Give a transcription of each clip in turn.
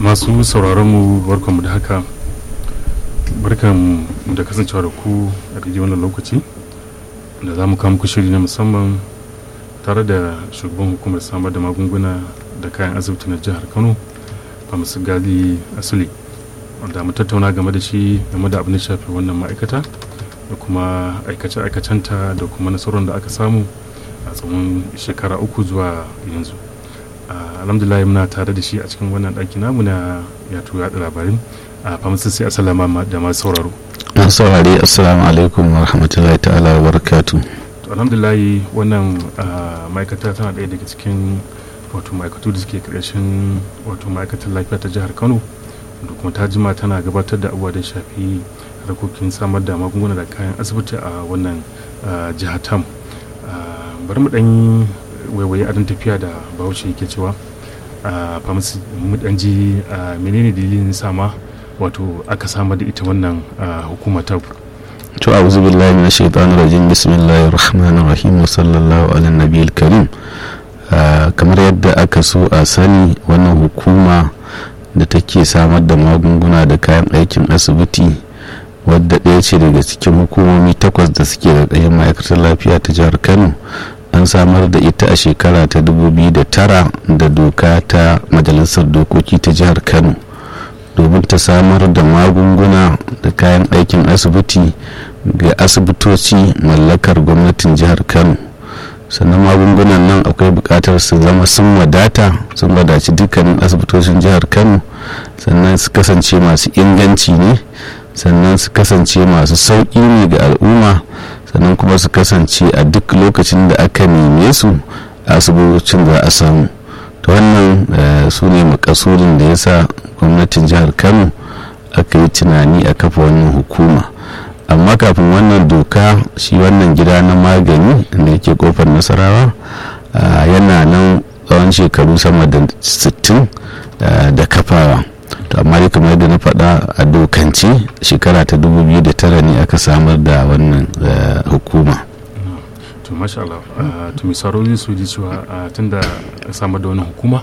masu sauraron mu barkanmu da haka barkan da kasancewa da ku a daidai wannan lokaci da za mu muku shiri na musamman tare da shugaban hukumar samar da magunguna da kayan asibiti na jihar kano masu gali asuli wanda mu tattauna game da shi game da abin da shafi wannan ma'aikata da kuma aikace-aikacenta da kuma nasarar da aka samu a tsawon shekara uku zuwa yanzu alhamdulillah muna tare da shi a cikin wannan ɗaki namu na yato yaɗa labarin a famasin sai asalama da masu sauraro an saurari assalamu alaikum wa rahmatullahi ta'ala wa barakatu to alhamdulillah wannan ma'aikata tana ɗaya daga cikin wato ma'aikatu da suke ƙarshen wato ma'aikatar lafiya ta jihar kano da kuma ta jima tana gabatar da abubuwa da shafi harkokin samar da magunguna da kayan asibiti a wannan jihar tam bari mu ɗan waiwaye adon tafiya da bahaushe yake cewa a famasi mu ɗan ji menene dalilin sama wato aka samar da ita wannan hukuma ta to a'udhu billahi minash shaitanir rajim bismillahir rahmanir rahim wa sallallahu ala nabiyil karim kamar yadda aka so a sani wannan hukuma da take samar da magunguna da kayan aikin asibiti wadda ɗaya ce daga cikin hukumomi takwas da suke da ɗayan ma'aikatar lafiya ta jihar kano an samar da ita a shekara ta 2009 da doka ta majalisar dokoki ta jihar kano domin ta samar da magunguna da kayan aikin asibiti ga asibitoci mallakar gwamnatin jihar kano sannan magungunan nan akwai bukatar su zama sun wadata sun wadaci dukkanin asibitocin jihar kano sannan su kasance masu inganci ne sannan su kasance masu sauƙi ne ga al'umma sannan kuma su kasance a duk lokacin da aka neme su asibitocin za a samu ta wannan su ne makasudin da ya sa gwamnatin jihar kano aka yi tunani a kafa wannan hukuma amma kafin wannan doka shi wannan gida na magani da yake kofar nasarawa yana nan tsawon shekaru sama da 60 da kafawa to amma dai kamar yadda na faɗa a dokance shekara ta 2009 ne aka samar da wannan hukuma to masha Allah to misarori su ji cewa tun da samar da wannan hukuma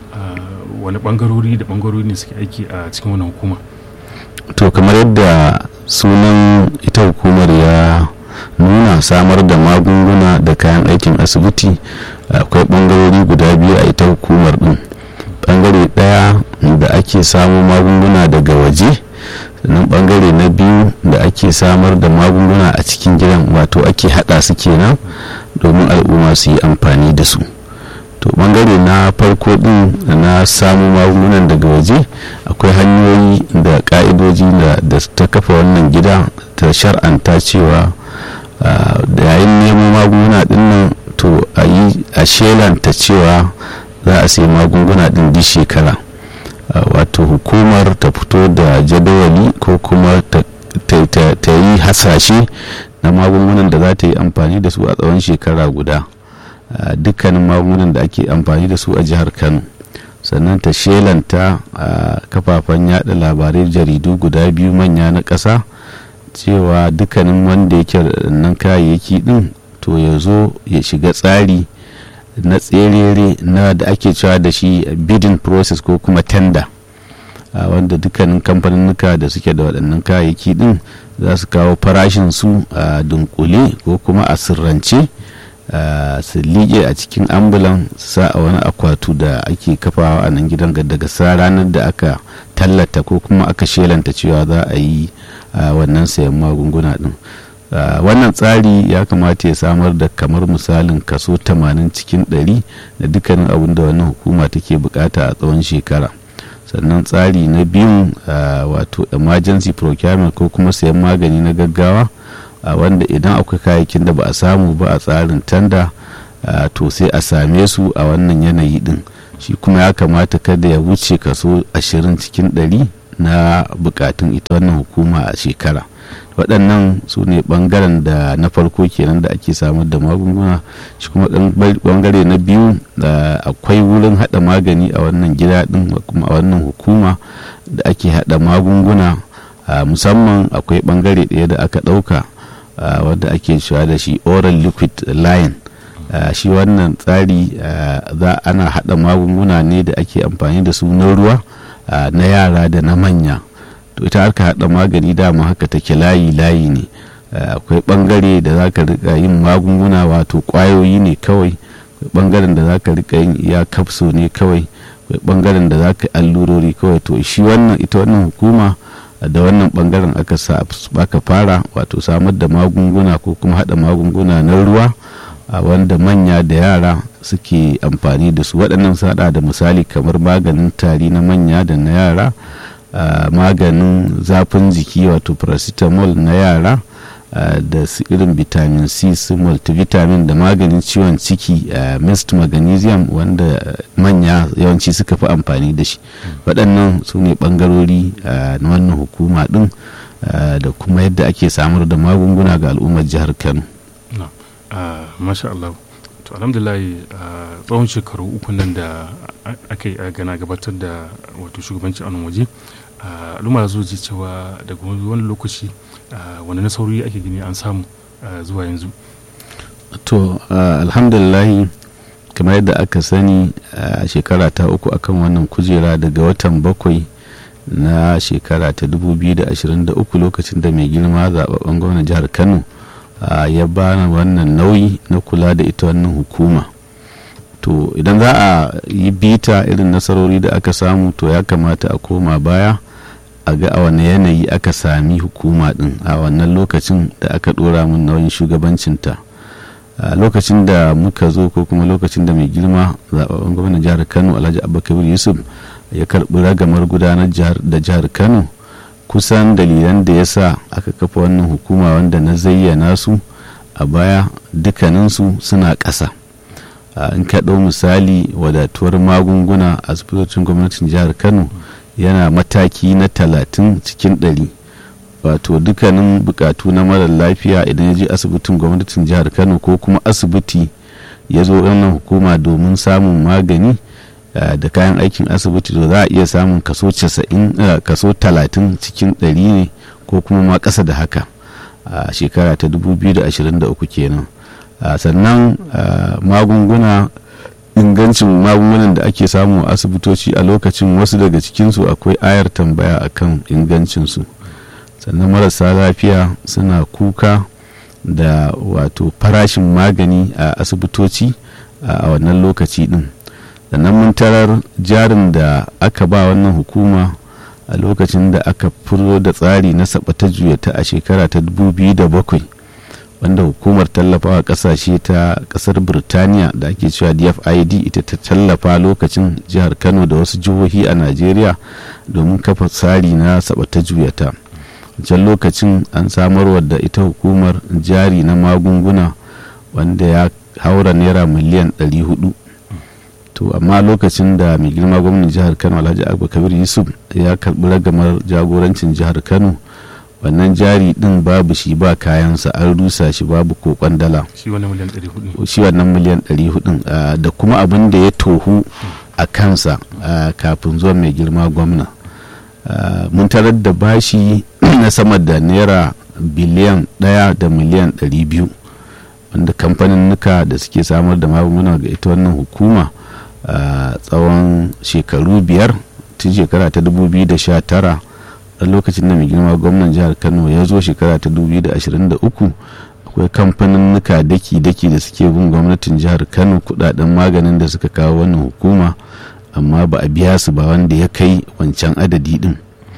wani bangarori da bangarori ne suke aiki a cikin wannan hukuma to kamar yadda sunan ita hukumar ya nuna samar da magunguna da kayan aikin asibiti akwai bangarori guda biyu a ita hukumar din bangare daya da ake samu magunguna daga waje sannan bangare na biyu da ake samar da magunguna a cikin gidan wato ake hada su kenan domin al'umma su yi amfani da su to bangare na farko din na samu magungunan daga waje akwai hanyoyi da ka'idoji da ta kafa wannan gida ta shar'anta cewa da yayin neman magunguna dinnan to a yi a shelanta cewa za a sai magunguna din duk shekara wato hukumar ta fito da jadawali ko kuma ta yi hasashe na magungunan da za ta yi amfani da su a tsawon shekara guda dukkanin magungunan da ake amfani da su a jihar kano sannan ta shelanta a kafafen yada labarai jaridu guda biyu manya na ƙasa cewa dukkanin wanda yake nan kayayyaki din to ya zo ya shiga tsari na tserere na da ake cewa da shi bidding process ko kuma tender wanda dukkanin kamfaninnuka da suke da waɗannan kayayyaki din za su kawo farashin su a dunkule ko kuma a sirrance su liƙe a cikin ambulan sa a wani akwatu da ake kafawa a nan gidan daga sa ranar da aka tallata ko kuma aka shelanta cewa za a yi wannan sayan magunguna din wannan tsari ya kamata ya samar da kamar misalin kaso 80 cikin 100 da dukkanin abin da wannan hukuma take bukata a tsawon shekara sannan tsari na biyun wato emergency procurement ko kuma sayan magani na gaggawa wanda idan akwai kayayyakin da ba a samu ba a tsarin tanda to sai a same su a wannan yanayi din shi kuma ya kamata kada ya wuce kaso 20 cikin 100 na bukatun ita wannan hukuma a shekara waɗannan su ne ɓangaren da na farko kenan da ake samar da magunguna shi kuma ɓangare na biyu da akwai wurin haɗa magani a wannan gida ɗin kuma a wannan hukuma da ake haɗa magunguna musamman akwai ɓangare ɗaya da aka ɗauka wadda ake cewa da shi oral liquid line shi wannan tsari za ana haɗa magunguna ne da ake amfani da su na ruwa na yara da na manya to ita harka haɗa magani dama haka take layi layi ne akwai ɓangare da za ka rika yin magunguna wato ƙwayoyi ne kawai akwai ɓangaren da za ka rika yin iya kapso ne kawai akwai ɓangaren da za ka allurori kawai to shi wannan ita wannan hukuma da wannan ɓangaren aka sa aka fara wato samar da magunguna ko kuma haɗa magunguna na ruwa a wanda manya da yara suke amfani da su waɗannan su haɗa da misali kamar maganin tari na manya da na yara maganin zafin jiki wato paracetamol na yara da su irin vitamin c su multivitamin da maganin ciwon ciki mist magnesium wanda manya yawanci suka fi amfani da shi waɗannan su ne ɓangarori na wannan hukuma ɗin da kuma yadda ake samar da magunguna ga al'ummar jihar kano masha Allah to alhamdulillah tsawon shekaru uku nan da aka yi gana gabatar da wato shugabanci a waje al'umma zo ji cewa daga wani lokaci wani nasarori ake gani an samu zuwa yanzu to alhamdulillah kamar yadda aka sani a shekara ta uku akan wannan kujera daga watan bakwai na shekara ta 2023 lokacin da mai girma zaɓaɓɓen gwamnan jihar kano ya bani wannan nauyi na kula da ita wannan hukuma to idan za a yi bita irin nasarori da aka samu to ya kamata a koma baya a ga a wane yanayi aka sami hukuma din a wannan lokacin da aka dora min nauyin shugabancinta a lokacin da muka zo ko kuma lokacin da mai girma zaɓaɓɓen gwamnan jihar kano alhaji abubakar yusuf ya karɓi ragamar gudanar da jihar kano kusan dalilan da ya sa aka kafa wannan hukuma wanda na zayyana su a baya dukkaninsu suna ƙasa in ka ɗau misali wadatuwar magunguna a asibitocin gwamnatin jihar kano yana mataki na talatin cikin ɗari wato dukkanin bukatu na marar lafiya idan ya je asibitin gwamnatin jihar kano ko kuma asibiti ya zo wannan hukuma domin samun magani da kayan aikin asibiti to za a iya samun kaso 90 kaso 30 cikin 100 ne ko kuma ma ƙasa da haka a shekara ta 2023 kenan sannan magunguna ingancin magungunan da ake samu a asibitoci a lokacin wasu daga cikinsu akwai ayar tambaya akan ingancinsu sannan marasa lafiya suna kuka da wato farashin magani a asibitoci a wannan lokaci din sannan mun tarar jarin da aka ba wannan hukuma a lokacin da aka furo da tsari na sabata juyata a shekara ta 2007 wanda hukumar tallafawa kasashe ta kasar birtaniya da ake cewa dfid ita ta tallafa lokacin jihar kano da wasu jihohi a najeriya domin kafa tsari na sabata juyata can lokacin an samarwa da ita hukumar jari na magunguna wanda ya haura naira miliyan 400 to amma lokacin da mai girma gwamnan jihar kano alhaji abubakar yusuf ya karbi ragamar jagorancin jihar kano wannan jari din babu shi ba kayansa an rusa shi babu kokon dala shi wannan miliyan 400 shi wannan miliyan 400 da kuma abin da ya tohu a kansa kafin zuwa mai girma gwamna mun tarar da bashi na sama da naira biliyan ɗaya da miliyan 200 wanda kamfanin nuka da suke samar da magunguna ga ita wannan hukuma a tsawon shekaru biyar tun shekara ta 2019 a lokacin da mai girma gwamnan jihar kano ya zo shekara ta 2023 akwai kamfanin nuka daki-daki da suke bin gwamnatin jihar kano kudaden maganin da suka kawo wannan hukuma amma ba a biya su ba wanda ya kai wancan adadi din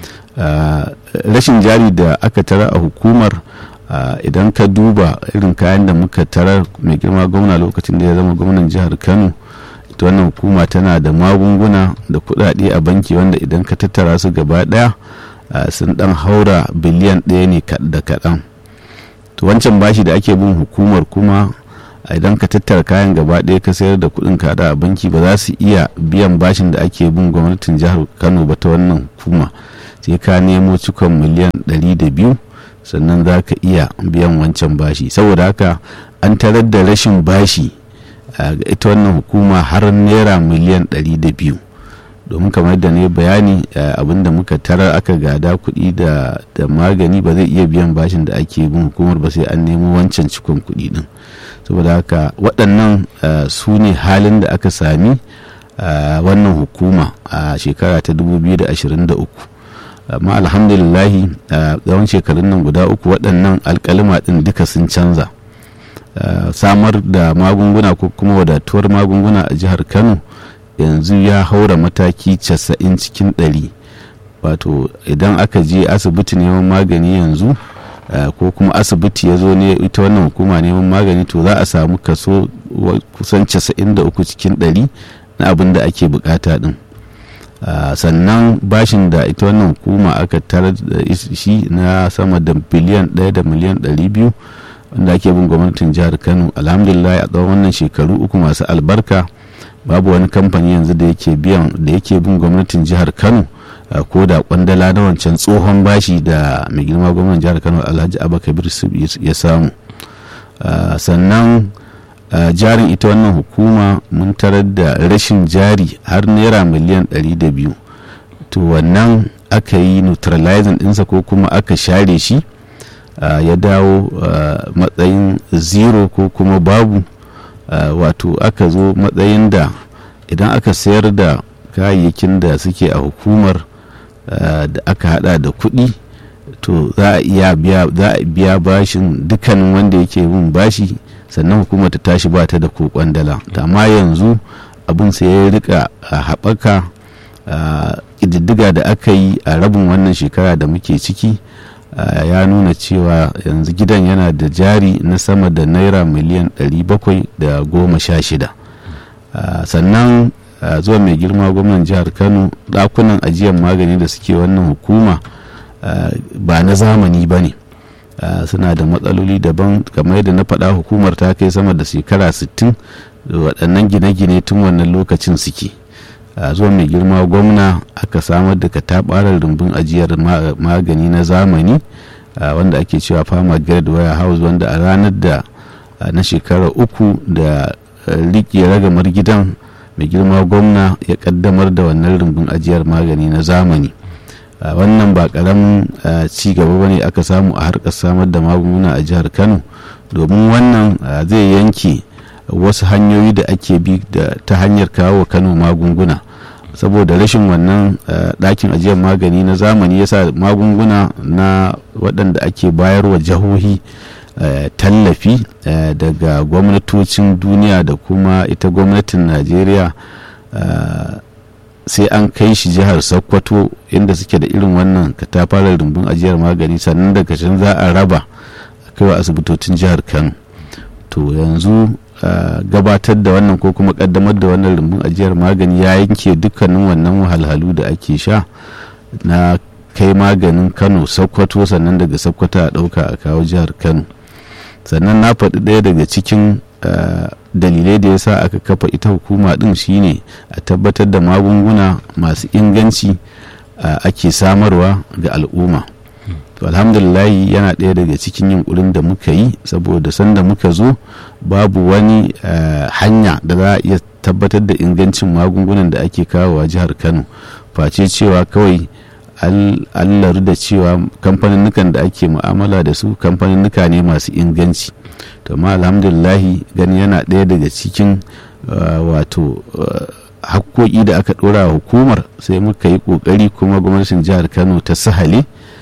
rashin jari da aka tara a hukumar idan ka duba irin kayan da muka tarar mai girma gwamna lokacin da ya zama gwamnan jihar kano ita wannan hukuma tana da magunguna da kudade a banki wanda idan ka tattara su gaba daya sun dan haura biliyan ɗaya ne da kaɗan to wancan bashi da ake bin hukumar kuma idan ka tattara kayan gaba ɗaya ka sayar da kuɗin kada a banki ba za su iya biyan bashin da ake bin gwamnatin jihar kano ba ta wannan hukuma sai ka nemo cikon miliyan ɗari da biyu sannan za ka iya biyan wancan bashi saboda haka an tarar da rashin bashi a ita wannan hukuma har naira miliyan ɗari da biyu domin kamar da ne bayani abinda muka tarar aka gada kuɗi da magani ba zai iya biyan bashin da ake bin hukumar ba sai an nemo wancan cikon kuɗi din saboda haka waɗannan su ne halin da aka sami wannan hukuma a shekara ta 2023 amma alhamdulillahi a tsawon shekarun nan guda uku waɗannan alkalima ɗin duka sun canza samar da magunguna ko kuma wadatuwar magunguna a jihar kano yanzu ya haura mataki 90 cikin 100 wato idan aka je asibiti neman magani yanzu ko kuma asibiti ya zo ne ita wannan hukuma neman magani to za a samu kaso kusan 93 cikin 100 na abin da ake bukata din sannan bashin da ita wannan hukuma aka tarar da shi na sama da biliyan 1 da miliyan 200 wanda ake bin gwamnatin jihar kano alhamdulillah a tsawon wannan shekaru uku masu albarka babu wani kamfani yanzu da yake biyan da yake bin gwamnatin jihar kano ko da kwandala na wancan tsohon bashi da mai girma gwamnan jihar kano alhaji abakabir ya samu sannan jarin ita wannan hukuma mun tarar da rashin jari har naira miliyan 200 to wannan aka yi neutralizing ɗinsa ko kuma aka share shi ya dawo matsayin zero ko kuma babu wato aka zo matsayin da idan aka sayar da kayayyakin da suke a hukumar da aka hada da kuɗi to za a iya biya bashin dukkanin wanda yake bin bashi sannan hukumar ta tashi ba ta da ko kwandala amma yanzu abin sai ya rika haɓaka ƙididdiga da aka yi a rabin wannan shekara da muke ciki ya nuna cewa yanzu gidan yana da jari na sama da naira miliyan 716 sannan zuwa mai girma gwamnan jihar kano dakunan ajiyar magani da suke wannan hukuma ba na zamani ba ne suna da matsaloli daban kamar yadda na faɗa hukumar ta kai sama da shekara 60 waɗannan gine-gine tun wannan lokacin suke zuwa mai girma gwamna aka samar da kataɓarar rumbun ajiyar magani na zamani wanda ake cewa fama grade wire house wanda a ranar da na shekara uku da riƙe ragamar gidan mai girma gwamna ya kaddamar da wannan rumbun ajiyar magani na zamani wannan ba karamin ci gaba ba ne aka samu a harkar samar da magunguna a jihar kano domin wannan zai yanke wasu hanyoyi da ake bi ta hanyar kawo kano magunguna saboda rashin wannan ɗakin ajiyar magani na zamani yasa magunguna na waɗanda ake bayarwa jihohi tallafi daga gwamnatocin duniya da kuma ita gwamnatin najeriya sai an kai shi jihar sokoto inda suke da irin wannan katafarar rumbun ajiyar magani sannan daga can za a raba kaiwa asibitocin jihar kano to yanzu gabatar da wannan ko kuma kaddamar da wannan rumbun ajiyar magani ya yanke dukkanin wannan wahalhalu da ake sha na kai maganin kano sokoto sannan daga sokoto a ɗauka a kawo jihar kano sannan na faɗi ɗaya daga cikin dalilai da ya sa aka kafa ita hukuma ɗin shine a tabbatar da magunguna masu inganci ake samarwa ga al'umma to alhamdulillahi yana ɗaya daga cikin yunkurin da muka yi saboda sanda muka zo babu wani hanya da za a iya tabbatar da ingancin magungunan da ake kawowa jihar kano face cewa kawai allaru da cewa kamfaninnukan da ake mu'amala da su kamfaninnuka ne masu inganci to ma alhamdulillahi gani yana ɗaya daga cikin wato hakkoki da aka ɗora hukumar sai muka yi ƙoƙari kuma gwamnatin jihar kano ta sahale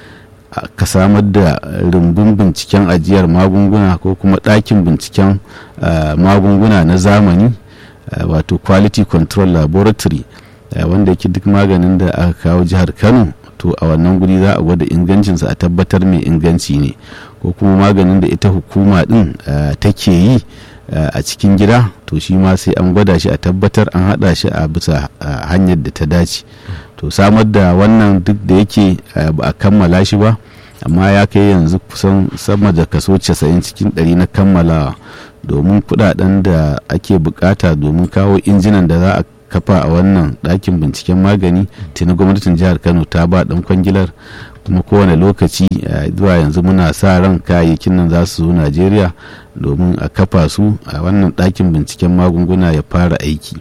ka samar da rumbun binciken ajiyar magunguna ko kuma ɗakin binciken magunguna na zamani wato quality control laboratory wanda yake duk maganin da aka kawo jihar kano to a wannan guri za a gwada ingancinsa a tabbatar mai inganci ne ko kuma maganin da ita hukuma din take yi a cikin gida to shi ma sai an gwada shi a tabbatar an hada shi a bisa hanyar da ta dace to samar da wannan duk da yake ba a kammala shi ba amma ya kai yanzu kusan sama da kaso 90 cikin 100 na kammalawa domin kudaden da ake bukata domin kawo injinan da za a kafa a wannan ɗakin binciken magani tuni gwamnatin jihar kano ta ba ɗan kwangilar kuma kowane lokaci zuwa yanzu muna sa ran kayayyakin nan za su zo najeriya domin a kafa su a wannan ɗakin binciken magunguna ya fara aiki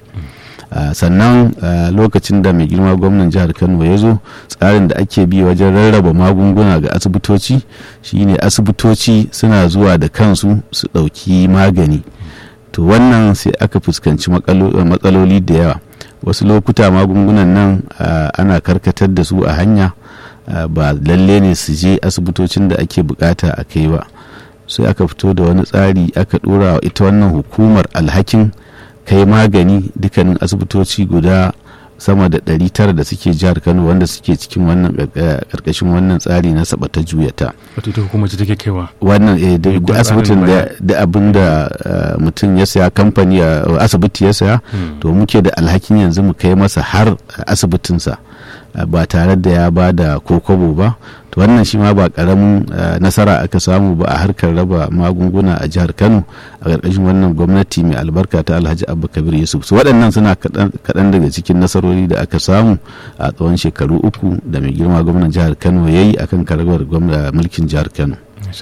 sannan lokacin da mai girma gwamnan jihar kano ya zo tsarin da ake bi wajen rarraba magunguna ga asibitoci shine asibitoci suna zuwa da kansu su ɗauki magani to wannan sai aka fuskanci matsaloli da yawa wasu lokuta magungunan nan ana karkatar da su a hanya ba lalle ne su je asibitocin da ake bukata a kai ba sai aka fito da wani tsari aka dora wa ita wannan hukumar alhakin kai magani dukkanin asibitoci guda sama da 900 da suke jihar kano wanda suke cikin wannan karkashin wannan tsari na sabata juyata wato ita hukumar ce take kaiwa wannan da asibitin da abin da mutum ya saya kamfani asibiti ya saya to muke da alhakin yanzu mu kai masa har asibitinsa ba tare da ya ba da kokobo ba to wannan shi ma ba karamin nasara aka samu ba a harkar raba magunguna a jihar kano a ƙarƙashin wannan gwamnati mai albarka ta alhaji abba kabir yusuf su waɗannan suna kaɗan daga cikin nasarori da aka samu a tsawon shekaru uku da mai girma gwamnan jihar kano ya yi akan karabar mulkin jihar kano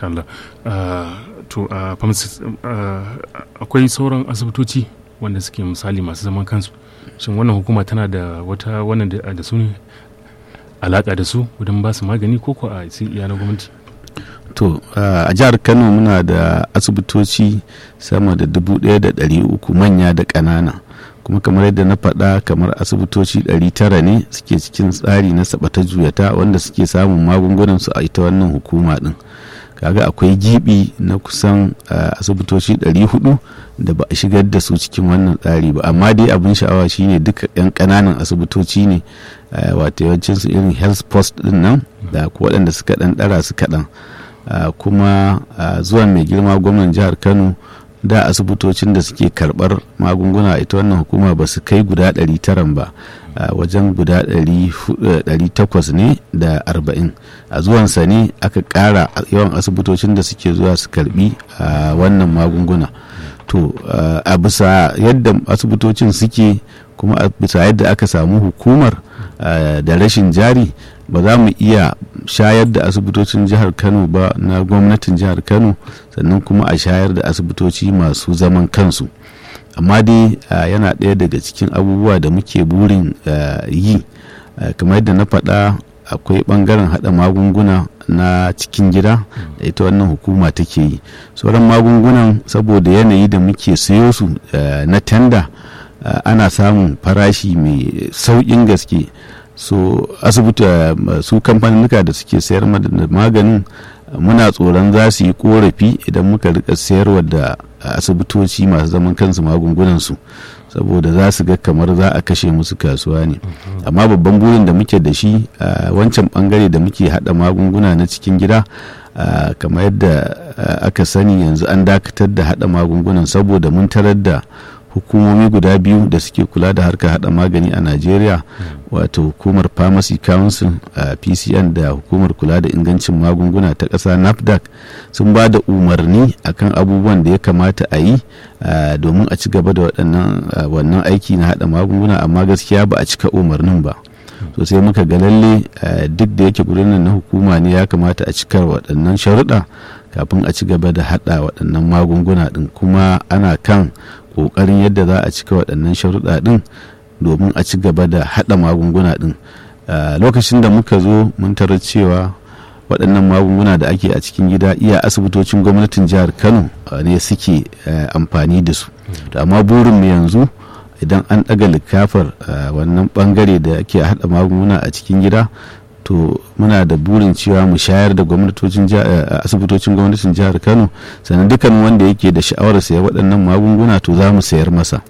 to akwai sauran asibitoci wanda suke misali masu zaman kansu shin wannan hukuma tana da wata wannan da su ne alaka da su wajen ba su magani ko ko a iya na gwamnati to a jihar kano muna da asibitoci sama da dubu ɗaya da ɗari uku manya da ƙanana kuma kamar yadda na faɗa kamar asibitoci 900 ne suke cikin tsari na sabata juyata wanda suke samun magungunan su a ita wannan hukuma ɗin kaga akwai gibi na kusan asibitoci 400 da ba a shigar da su cikin wannan tsari ba amma dai abin sha'awa shine duka 'yan kananan asibitoci ne wato yawancin su irin health post din nan da waɗanda suka ɗan ɗara su kaɗan kuma zuwan mai girma gwamnan jihar kano da asibitocin da suke karɓar magunguna ita wannan hukuma ba su kai guda 900 ba wajen guda 800 ne da 40 a zuwansa ne aka ƙara yawan asibitocin da suke zuwa su karbi wannan magunguna to a bisa yadda asibitocin suke kuma a bisa yadda aka samu hukumar da rashin jari ba za mu iya shayar da asibitocin jihar kano ba na gwamnatin jihar kano sannan kuma a shayar da asibitoci masu zaman kansu amma dai yana ɗaya daga cikin abubuwa da muke burin yi kamar yadda na faɗa akwai ɓangaren haɗa magunguna na cikin gida da ita wannan hukuma take yi sauran magungunan saboda yanayi da muke sayo su na tanda ana samun farashi mai sauƙin gaske so asibiti su kamfaninnika da suke sayar da maganin muna tsoron za su yi korafi idan muka rika sayarwa da asibitoci masu zaman kansu magungunansu saboda za su ga kamar za a kashe musu kasuwa ne amma babban burin da muke da shi wancan bangare da muke hada magunguna na cikin gida kamar yadda aka sani yanzu an dakatar da hada magungunan saboda mun tarar da hukumomi guda biyu da suke kula da harkar hada magani a najeriya wato hukumar pharmacy council a pcn da hukumar kula da ingancin magunguna ta ƙasa nafdac sun ba da umarni akan abubuwan da ya kamata a yi domin a ci gaba da wannan aiki na hada magunguna amma gaskiya ba a cika umarnin ba so sai muka ga lalle duk da yake gudunan na hukuma ne ya kamata a cikar waɗannan sharuɗa kafin a ci gaba da hada waɗannan magunguna ɗin kuma ana kan kokarin yadda za a cika waɗannan sharuɗa ɗin domin a ci gaba da haɗa magunguna ɗin lokacin da muka zo mun tarar cewa waɗannan magunguna da ake a cikin gida iya asibitocin gwamnatin jihar kano ne suke amfani da su amma burin mu yanzu idan an ɗaga likafar wannan ɓangare da ake haɗa magunguna a cikin gida to muna da burin cewa mu shayar da gwamnatocin asibitocin gwamnatin jihar kano sannan dukkan wanda yake da sha'awar sayar waɗannan magunguna to za mu sayar masa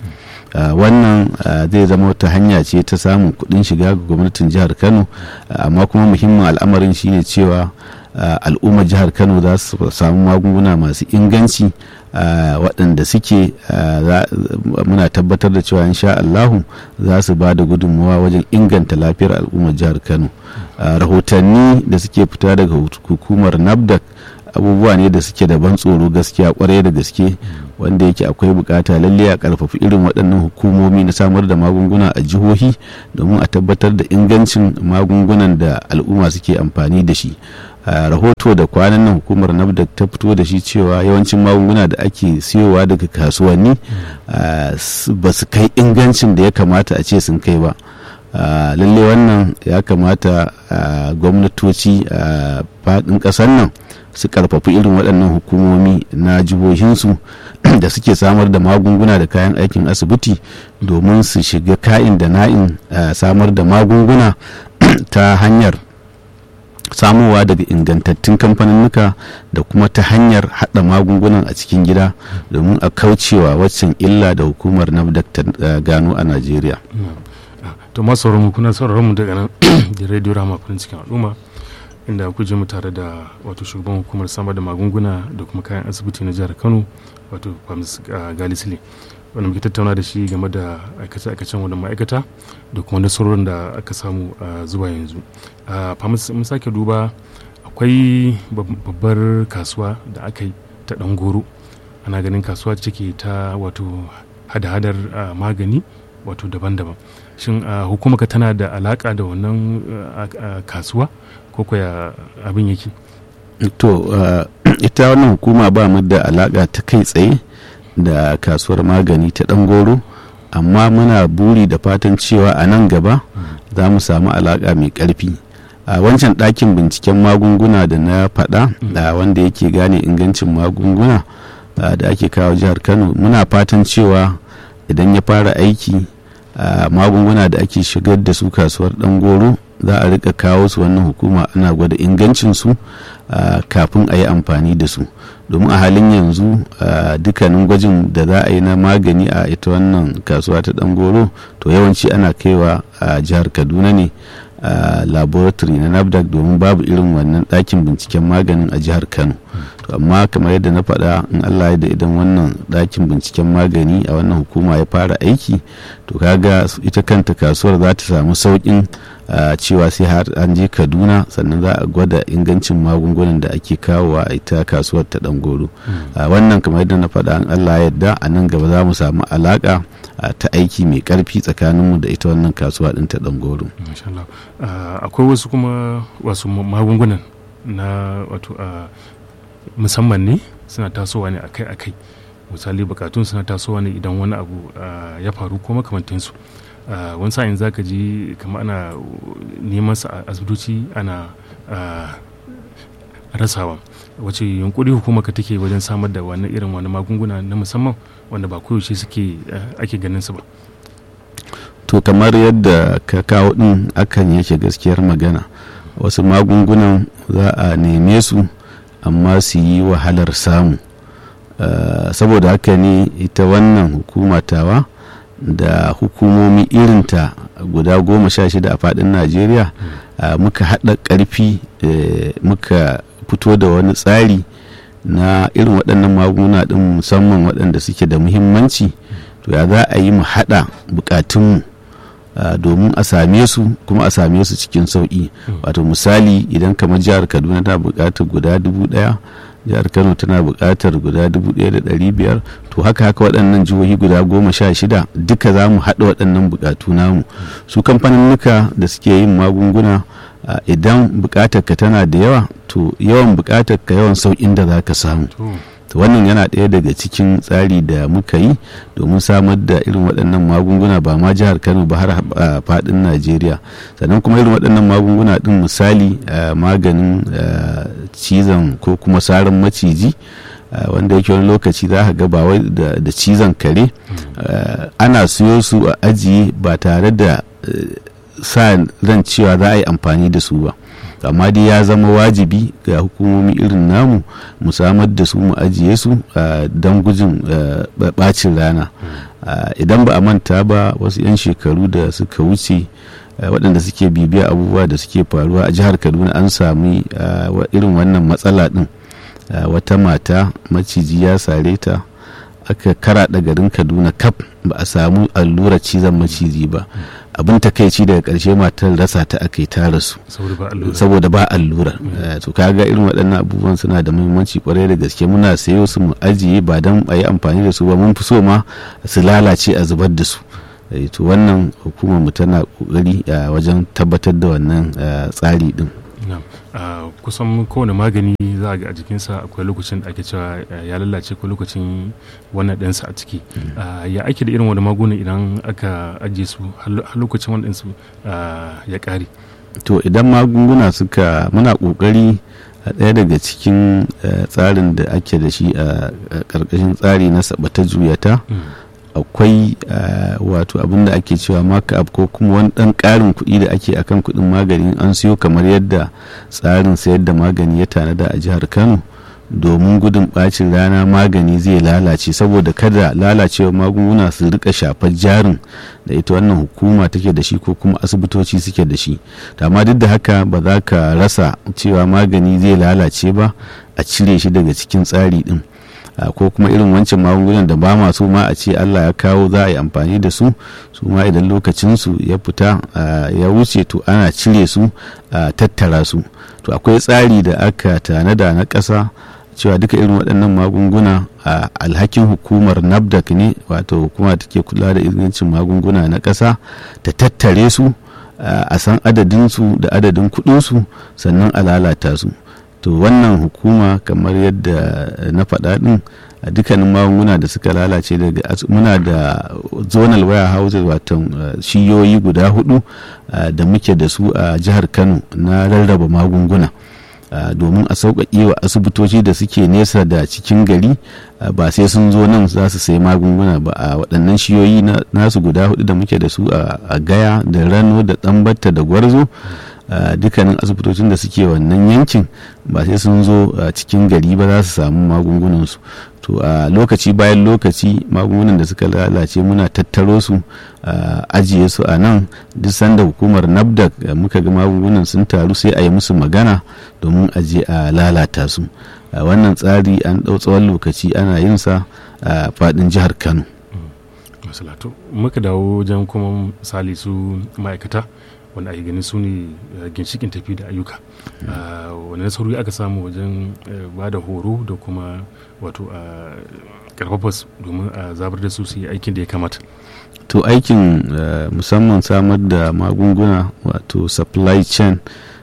wannan zai zama wata hanya ce ta samun kuɗin shiga ga gwamnatin jihar kano amma kuma muhimmin al'amarin shine cewa al'ummar jihar kano za su samu magunguna masu inganci waɗanda suke muna tabbatar da cewa insha Allahu za su ba da gudunmawa wajen inganta lafiyar al'ummar jihar kano rahotanni da suke fita daga hukumar nafdac abubuwa ne da suke da ban tsoro gaskiya kwarai da gaske wanda yake akwai bukata lalle a karfafi irin waɗannan hukumomi na samar da magunguna a jihohi domin a tabbatar da ingancin magungunan da al'umma suke amfani da shi rahoto da kwanan nan hukumar nafdac ta fito da shi cewa yawancin magunguna da ake siyowa daga kasuwanni ba su kai ingancin da ya kamata a ce sun kai ba lalle wannan ya kamata gwamnatoci a faɗin ƙasar nan su karfafi irin waɗannan hukumomi na jihohinsu da suke samar da magunguna da kayan aikin asibiti domin su shiga ka'in da na'in samar da magunguna ta hanyar samowa daga ingantattun kamfaninnuka da kuma ta hanyar hada magungunan a cikin gida domin a kaucewa waccan illa da hukumar nafdak ta gano a najeriya to masu sauraron kuna sauraron mu daga nan da radio rama farin cikin al'umma inda ku je mu tare da wato shugaban hukumar samar da magunguna da kuma kayan asibiti na jihar kano wato famis galisile wanda muke tattauna da shi game da aikace-aikacen wannan ma'aikata da kuma nasarorin da aka samu a zuwa yanzu mun sake duba akwai babbar kasuwa da aka yi ta ɗan goro ana ganin kasuwa cike ta wato hada-hadar magani wato daban-daban shin hukumaka tana da alaka da wannan kasuwa ko kwaya abin yake to ita wannan hukuma ba mu da alaka ta kai tsaye da kasuwar magani ta ɗan goro amma muna buri da fatan cewa a nan gaba za mu samu alaƙa mai ƙarfi a wancan ɗakin binciken magunguna da na faɗa da wanda yake gane ingancin magunguna da ake kawo jihar kano muna fatan cewa idan ya fara aiki magunguna da ake shigar da su kasuwar ɗan goro za a rika kawo su wannan hukuma ana gwada ingancinsu kafin a yi amfani da su domin a halin yanzu dukkanin gwajin da za a yi na magani a ita wannan kasuwa ta goro to yawanci ana kaiwa a jihar kaduna ne a laboratory na nafdac domin babu irin wannan ɗakin binciken maganin a jihar kano to amma kamar yadda na faɗa in allah ya da idan wannan ɗakin binciken magani a wannan hukuma ya fara aiki to kaga ita kanta kasuwar za ta samu sauƙin cewa sai har an je kaduna sannan za a gwada ingancin magungunan da ake kawowa a ita kasuwar ta goro wannan kamar yadda na faɗa in allah ya yarda a nan gaba za mu samu alaƙa ta aiki mai karfi tsakaninmu da ita wannan kasuwa ɗin ta goro. akwai wasu kuma wasu magungunan na wato musamman ne suna tasowa ne akai-akai misali bukatun suna tasowa ne idan wani abu ya faru ko makamantansu wani sa'in za ka ji kama ana neman sa a asibitoci ana rasawa wace yunkuri hukuma ka take wajen samar da wani irin wani magunguna na musamman wanda ba koyaushe suke ake ganin su ba to kamar yadda ka kawo din akan yake gaskiyar magana wasu magungunan za a neme su amma su yi wahalar samu saboda haka ne ita wannan hukuma tawa da hukumomi irinta guda goma sha shida a fadin najeriya muka haɗa ƙarfi muka fito da wani tsari na irin waɗannan magunguna ɗin musamman waɗanda suke da muhimmanci to ya za a yi mu haɗa buƙatunmu domin a same su kuma a same su cikin sauƙi wato misali idan kamar jihar kaduna ta buƙatar guda dubu ɗaya jihar kano tana buƙatar guda dubu ɗaya da ɗari biyar to haka haka waɗannan jihohi guda goma sha shida duka za mu haɗa waɗannan buƙatu namu su kamfaninnuka da suke yin magunguna idan buƙatar ka tana da yawa to yawan buƙatar ka yawan sauƙin da za ka samu to wannan yana ɗaya daga cikin tsari da muka yi domin samar da irin waɗannan magunguna ba ma jihar kano ba har a faɗin najeriya sannan kuma irin waɗannan magunguna ɗin misali maganin cizon ko kuma saran maciji wanda yake wani lokaci za ka ga ba wai da cizon kare ana siyo su a ajiye ba tare da sa ran cewa za a yi amfani da su ba amma dai ya zama wajibi ga hukumomi irin namu mu samar da su mu ajiye su don gujin bacin rana idan ba a manta ba wasu 'yan shekaru da suka wuce waɗanda suke bibiya abubuwa da suke faruwa a jihar kaduna an sami irin wannan matsala ɗin wata mata maciji ya sare ta aka karaɗa garin kaduna kaf ba a samu allurar cizon maciji ba abin takaici daga ƙarshe matar rasa ta aka yi ta rasu saboda ba allura to kaga irin waɗannan abubuwan suna da muhimmanci kwarai da gaske muna sayo su mu ajiye ba don a yi amfani da su ba mun fi so ma su lalace a zubar da su to wannan hukumar mu tana kokari wajen tabbatar da wannan tsari din kusan kowane magani za a ga a jikinsa akwai lokacin da ake cewa ya lalace ko lokacin wannan ɗansa a ciki ya ake da irin wani magunguna idan aka ajiye su har lokacin wannan ɗansu ya ƙare to idan magunguna suka muna kokari a ɗaya daga cikin tsarin da ake da shi a ƙarƙashin tsari na sabata juyata akwai wato abin da ake cewa maka ko kuma wani ɗan ƙarin kuɗi da ake akan kuɗin magani an siyo kamar yadda tsarin sayar da magani ya tanada a jihar kano domin gudun bacin rana magani zai lalace saboda kada lalacewa magunguna su rika shafar jarin da ita wannan hukuma take da shi ko kuma asibitoci suke da shi amma duk da haka ba za ka rasa cewa magani zai lalace ba a cire shi daga cikin tsari din ko kuma irin wancan magungunan da ba ma so ma a ce allah ya kawo za a yi amfani da su su ma idan lokacinsu ya fita ya wuce to ana cire su a tattara su to akwai tsari da aka tanada na ƙasa cewa duka irin waɗannan magunguna a alhakin hukumar nafdac ne wato hukuma take kula da ingancin magunguna na ƙasa ta tattare su a san adadinsu da adadin kuɗinsu sannan a lalata su to wannan hukuma kamar yadda na faɗa ɗin a dukkanin magunguna da suka lalace daga muna da zonal warehouses wato shiyoyi guda hudu da muke da su a jihar kano na rarraba magunguna Uh, domin a sauƙaƙe wa asibitoci da suke nesa da cikin gari uh, ba sai sun zo nan za su sayi magunguna ba a uh, waɗannan shiyoyi na, nasu guda hudu da muke da su a gaya da rano da ɗambata da gwarzo dukkanin asibitocin da suke wannan yankin ba sai sun zo cikin gari ba za su samu magungunansu to a lokaci bayan lokaci magungunan da suka lalace muna tattaro su ajiye su a nan duk sanda hukumar nafdac muka ga magungunan sun taru sai a yi musu magana domin aje a lalata su wannan tsari an ɗau tsawon lokaci ana yin sa a faɗin jihar kano masalatu muka dawo wajen kuma misali su ma'aikata wanda ake ganin su ne ginshikin tafi da ayyuka wani nasarori aka samu wajen ba da horo da kuma wato a karfafa domin a zabar da su su yi aikin da ya kamata to aikin musamman samar da magunguna wato supply chain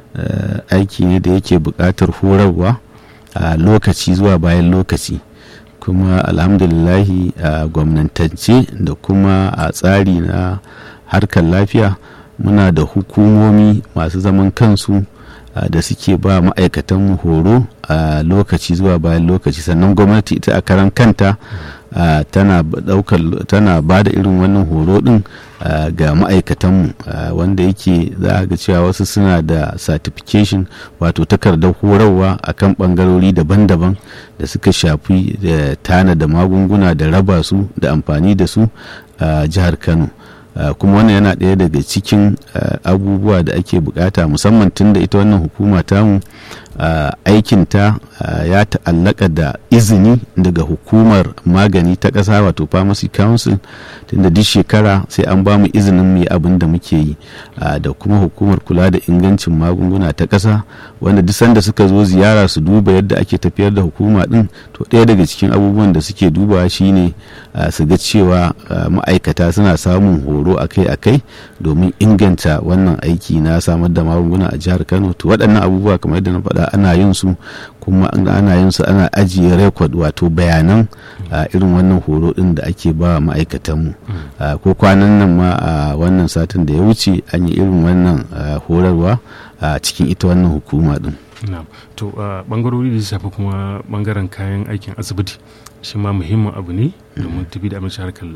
aiki ne da yake buƙatar horarwa a lokaci zuwa bayan lokaci kuma alhamdulillahi a gwamnatance da kuma a tsari na harkar lafiya muna da hukumomi masu zaman kansu da suke ba ma'aikatan horo a lokaci zuwa bayan lokaci sannan gwamnati ita a karan kanta tana tana ba da irin wannan horo din ga ma'aikatanmu wanda yake za ga cewa wasu suna da certification wato takardar horarwa a kan bangarori daban-daban da suka shafi da tana da magunguna da raba su da amfani da su a jihar kano Uh, kuma wannan yana ɗaya daga cikin uh, abubuwa da ake bukata musamman tun da ita wannan hukuma tamu uh, aikinta ya ta'allaka da izini daga hukumar magani ta ƙasa wato pharmacy council tunda duk shekara sai an ba mu izinin mu abin da muke yi da kuma hukumar kula da ingancin magunguna ta ƙasa wanda duk sanda suka zo ziyara su duba yadda ake tafiyar da hukuma din to ɗaya daga cikin abubuwan da suke dubawa shine su ga cewa ma'aikata suna samun horo akai-akai domin inganta wannan aiki na samar da magunguna a jihar kano to waɗannan abubuwa kamar yadda na faɗa ana yin su kuma ana yin su ana ajiye rekod wato bayanan irin wannan horo din da ake ba ma'aikatanmu ko kwanan nan ma a wannan satin da ya wuce an yi irin wannan horarwa a cikin ita wannan hukuma din to bangarori da shafi kuma bangaren kayan aikin asibiti shi ma muhimmin abu ne domin tafi da abinci harkar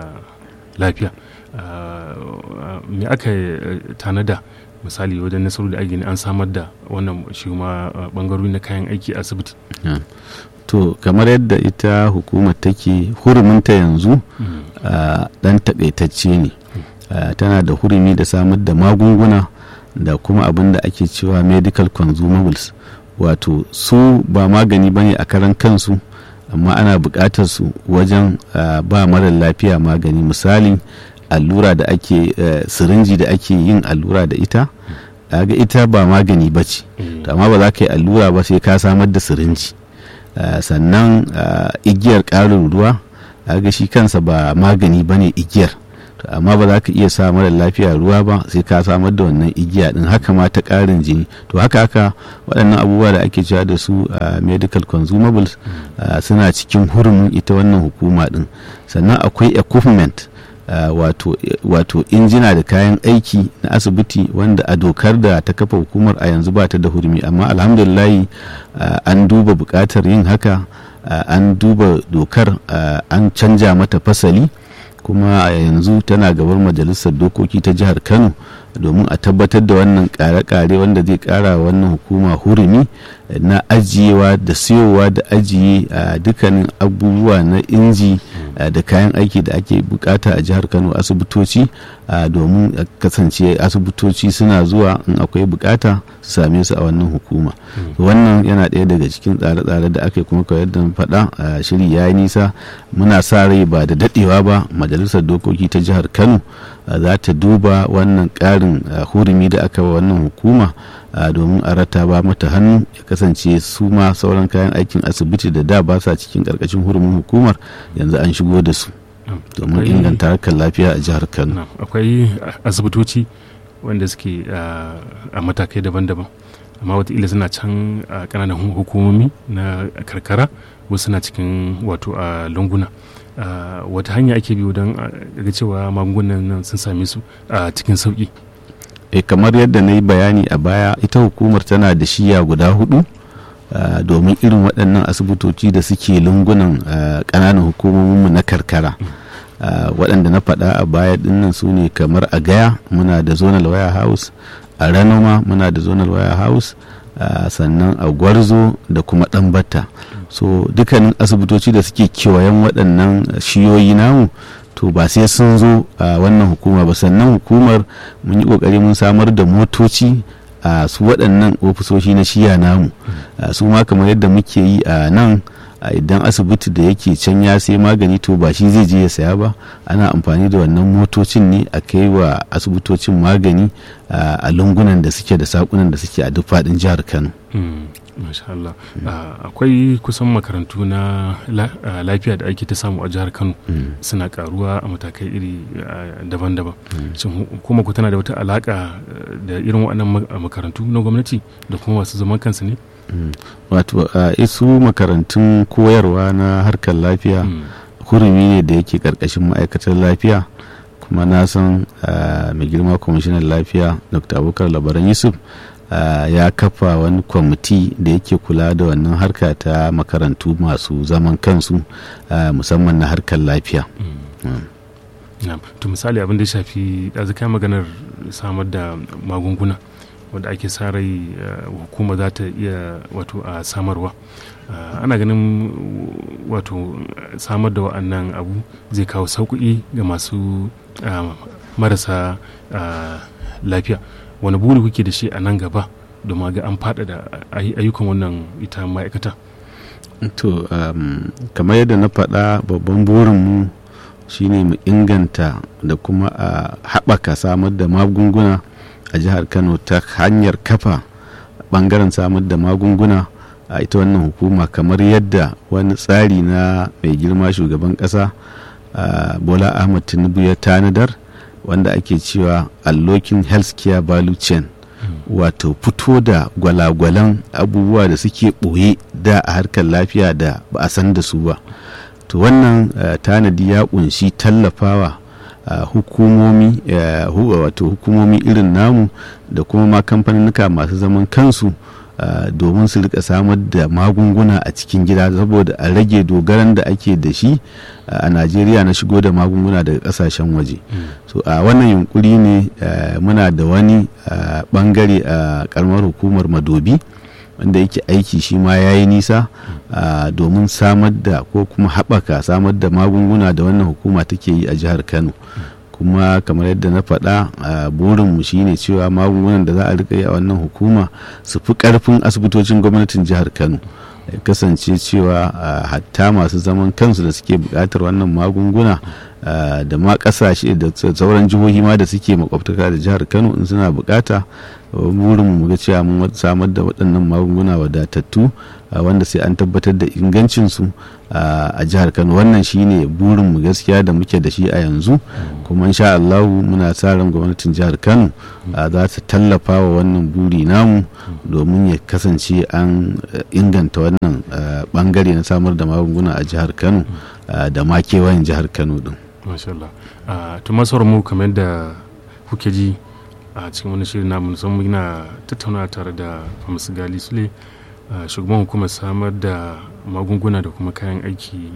lafiya me aka tanada misali wajen nasaru da ake an samar da wannan shi ma bangarori na kayan aiki a asibiti to kamar yadda ita hukumar take huruminta yanzu dan takaitacce ne tana da hurumi da samar da magunguna da kuma abin da ake cewa medical consumables wato su ba magani bane a karan kansu amma ana buƙatar su wajen ba mara lafiya magani misali allura da ake sirinji da ake yin allura da ita ga ita ba magani ba ce amma ba za ka yi allura ba sai ka samar da sirinji sannan igiyar ƙarin ruwa ga shi kansa ba magani ba ne igiyar amma ba za ka iya sa mara lafiya ruwa ba sai ka samar da wannan igiya din haka ma ta ƙarin jini to haka haka waɗannan abubuwa da ake cewa da su medical consumables suna cikin hurumin ita wannan hukuma din sannan akwai equipment wato injina da kayan aiki na asibiti wanda a dokar da ta kafa hukumar a yanzu ba ta da hurumi amma alhamdulillahi an duba bukatar yin haka an duba dokar an canja mata fasali kuma a yanzu tana gabar majalisar dokoki ta jihar kano domin a tabbatar da wannan kare-kare wanda zai kara wannan hukuma hurumi na ajiyewa da siyowa da ajiye a dukkanin abubuwa na inji da kayan aiki da ake bukata a jihar kano asibitoci domin kasance asibitoci suna zuwa in akwai bukata su same su a wannan hukuma wannan yana ɗaya daga cikin tsare-tsare da aka kuma kawai da faɗa shiri ya yi nisa muna sa rai ba da daɗewa ba majalisar dokoki ta jihar kano za ta duba wannan ƙarin hurumi da aka wa wannan hukuma domin a rataba mata hannu ya kasance su ma sauran kayan aikin asibiti da da ba sa cikin ƙarƙashin hurumin hukumar yanzu an shigo da su domin inganta harkar lafiya a jihar kano akwai asibitoci wanda suke a matakai daban-daban amma wataƙila suna can a ƙananan hukumomi na karkara wasu suna cikin wato a lunguna wata hanya ake biyu don ga cewa magungunan nan sun same su a cikin sauƙi e kamar yadda na yi bayani a baya ita hukumar tana da shiya guda hudu domin irin waɗannan asibitoci da suke lungunan ƙananan hukumominmu na karkara waɗanda na faɗa a baya dinnan su ne kamar a gaya muna da zonal wire house a ranoma muna da zonal wire house sannan a gwarzo da kuma ɗanbata so dukkanin asibitoci da suke kewayen waɗannan shiyoyi namu to ba sai sun zo a wannan hukuma ba sannan hukumar mun yi kokari mun samar da motoci a su waɗannan ofisoshi na shiya namu su ma kamar yadda muke yi a nan idan asibiti da yake can ya sai magani to ba shi zai je ya saya ba ana amfani da wannan motocin ne a kai wa asibitocin magani a lungunan da suke da sakunan da suke a duk faɗin jihar kano masha Allah akwai kusan makarantu na lafiya da ake ta samu a jihar Kano suna karuwa a matakai iri daban-daban shin kuma ku tana da wata alaka da irin waɗannan makarantu na gwamnati da kuma masu zaman kansu ne wato isu makarantun koyarwa na harkar lafiya hurumi ne da yake karkashin ma'aikatar lafiya kuma na san mai girma kwamishinan lafiya dr abubakar labaran yusuf Uh, ya kafa wani kwamiti da yake kula da wannan harka ta makarantu masu zaman kansu uh, musamman na harkar lafiya mm. mm. to misali abin da ya shafi ɗazuka maganar samar da magunguna wanda ake sa rai uh, hukuma za ta iya wato a samarwa ana ganin wato samar da wa'annan abu zai kawo sauƙi ga masu marasa lafiya wani buri kuke da shi a nan gaba domin ga an faɗaɗa ayyukan wannan ita ma'aikata to um, kamar yadda na faɗa babban burinmu shine mu inganta da kuma a haɓaka samar da magunguna a jihar kano ta hanyar kafa ɓangaren samar da magunguna a ita wannan hukuma kamar yadda wani tsari na mai girma shugaban ƙasa uh, bola ahmad tinubu ya tanadar wanda ake cewa unlocking healthcare value chain wato fito da gwalagwalan abubuwa da suke ɓoye da a harkar lafiya da ba a san da su ba to wannan uh, tanadi ya kunshi tallafawa uh, hukumomi uh, wato hukumomi irin namu da kuma ma kamfaninnika masu zaman kansu Uh, domin su rika samar da magunguna a cikin gida saboda a rage dogaran da ake da shi uh, a najeriya na shigo da magunguna daga kasashen waje mm. so a uh, wannan yunkuri ne muna da wani bangare a karamar hukumar madobi wanda yake aiki shi ma ya yi nisa domin samar da ko kuma haɓaka samar da magunguna da wannan hukuma take yi a jihar kano mm. kuma kamar yadda na faɗa a burinmu shine cewa magungunan da za a rika yi a wannan hukuma su fi ƙarfin asibitocin gwamnatin jihar kano ya kasance cewa hatta masu zaman kansu da suke buƙatar wannan magunguna da ma ƙasashe da sauran jihohi ma da suke makwabtaka da jihar kano in suna buƙata burinmu mu ga cewa mun samar da waɗannan magunguna wadatattu wanda sai an tabbatar da ingancinsu a jihar kano wannan shine burinmu gaskiya da muke da shi a yanzu kuma insha Allahu muna sa ran gwamnatin jihar kano za ta tallafa wa wannan buri namu domin ya kasance an inganta wannan bangare na samar da magunguna a jihar kano da ma kewayen jihar kano din masha Allah to masu mu kamar da kuke ji a cikin wani shirin namu musamman muna tattauna tare da Hamisu Gali Sule shugaban hukumar samar da magunguna da kuma kayan aiki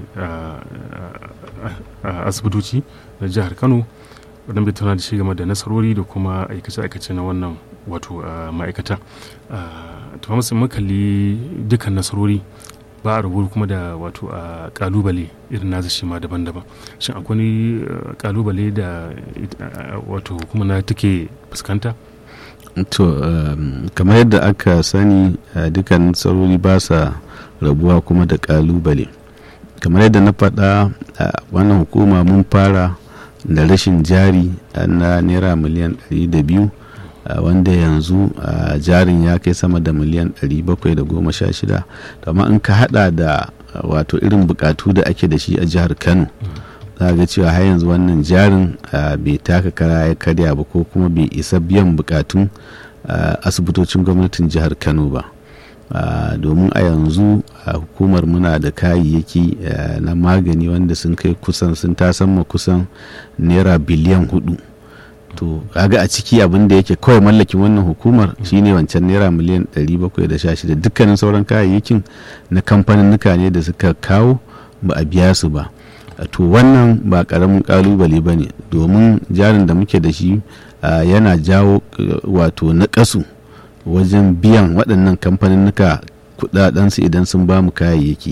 a asibitoci na jihar Kano wadda bai tattauna da shi game da nasarori da kuma aikace-aikace na wannan wato ma'aikata to Hamisu mun kalli dukkan nasarori ba a rubutu kuma da wato a kalubale irin nasa shi ma daban-daban shin akwai kalubale da wato kuma na take fuskanta to kamar yadda aka sani dukkan tsarori ba sa rabuwa kuma da kalubale kamar yadda na faɗa wannan hukuma mun fara da rashin jari na naira miliyan 200 wanda yanzu jarin ya kai sama da miliyan 716 amma in ka hada da wato irin bukatu da ake da shi a jihar kano za ga cewa har yanzu wannan jarin bai taka kara ya karya ba ko kuma bai isa biyan bukatun asibitocin gwamnatin jihar kano ba domin a yanzu hukumar muna da kayayyaki na magani wanda sun kai kusan sun tasamma kusan naira biliyan hudu to kaga a ciki abin da yake kawai mallakin wannan hukumar shine wancan naira miliyan 716 dukkanin sauran kayayyakin na kamfaninnuka ne da suka kawo ba a biya su ba to wannan ba karamin kalubale ba ne domin jarin da muke da shi yana jawo wato na kasu wajen biyan waɗannan kamfaninnuka kudadensu idan sun ba mu kayayyaki